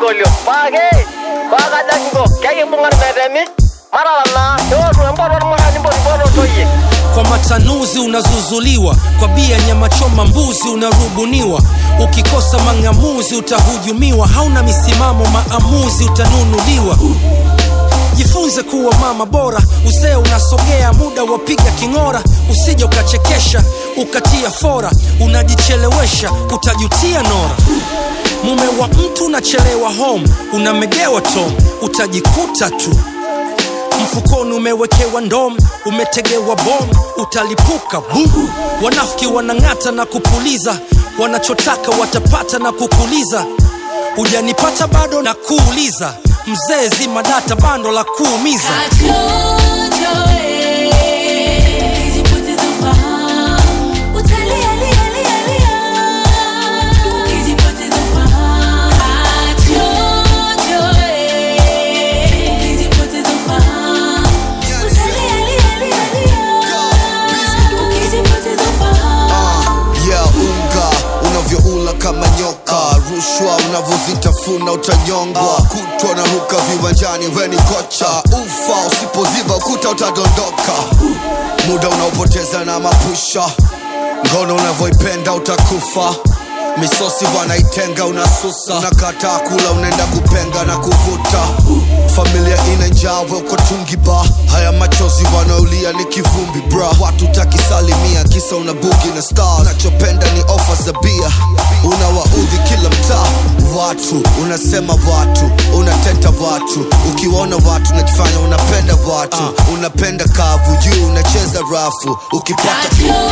sinkolio paake paakajaki iko kekimbung'an metemi matalana eotu empoto ormurani mpotipoto ntoyie kwa matanuzi unazuzuliwa kwa bia nyama choma mbuzi unarubuniwa ukikosa mang'amuzi utahujumiwa hauna misimamo maamuzi utanunuliwa jifunze kuwa mama bora uzee unasogea muda wapiga king'ora usije ukachekesha ukatia fora unajichelewesha utajutia nora mume wa mtu unachelewa home unamegewa tom utajikuta tu mfukoni umewekewa ndom umetegewa bom utalipuka bum wanafiki wanang'ata na kupuliza wanachotaka watapata na kukuliza hujanipata bado na kuuliza mzee zima data bando la kuumiza yeah, unga unavyoula kama nyoka rushwa unavyozitafuna utanyongwa kutwa na ruka viwanjani weni kocha ufa usipoziba ukuta utadondoka muda unaopoteza na mapusha ngono unavyoipenda utakufa misosi wanaitenga unasusa unakataa kula unaenda kupenga na kuvuta familia ina njawe uko tungiba haya machozi wanaolia ni kivumbi bra watu takisalimia kisa una bugi na star unachopenda ni ofa za bia unawaudhi kila mtaa watu unasema watu unateta watu ukiwaona watu unajifanya unapenda watu unapenda kavu juu unacheza rafu ukipata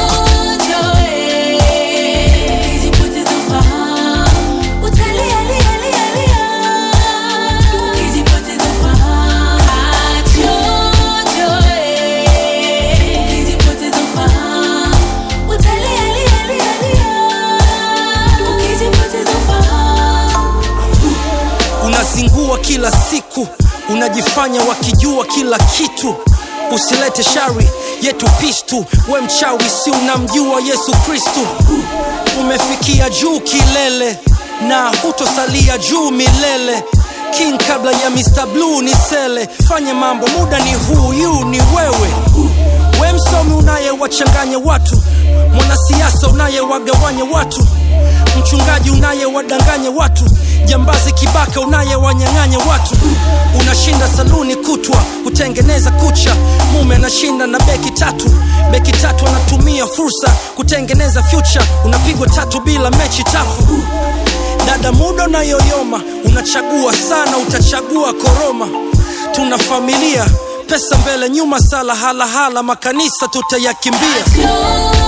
unazingua kila siku unajifanya wakijua kila kitu usilete shari yetu pistu we mchawi si unamjua yesu kristu umefikia juu kilele na hutosalia juu milele king kabla ya mr blue ni sele fanye mambo muda ni huyu ni wewe we msomi unayewachanganya watu mwanasiasa unayewagawanya watu mchungaji unayewadanganya watu jambazi kibaka unayewanyang'anya watu unashinda saluni kutwa kutengeneza kucha mume anashinda na beki tatu beki tatu anatumia fursa kutengeneza future unapigwa tatu bila mechi tafu dada muda unayoyoma unachagua sana utachagua koroma tuna familia pesa mbele nyuma sala halahala makanisa tutayakimbia Yo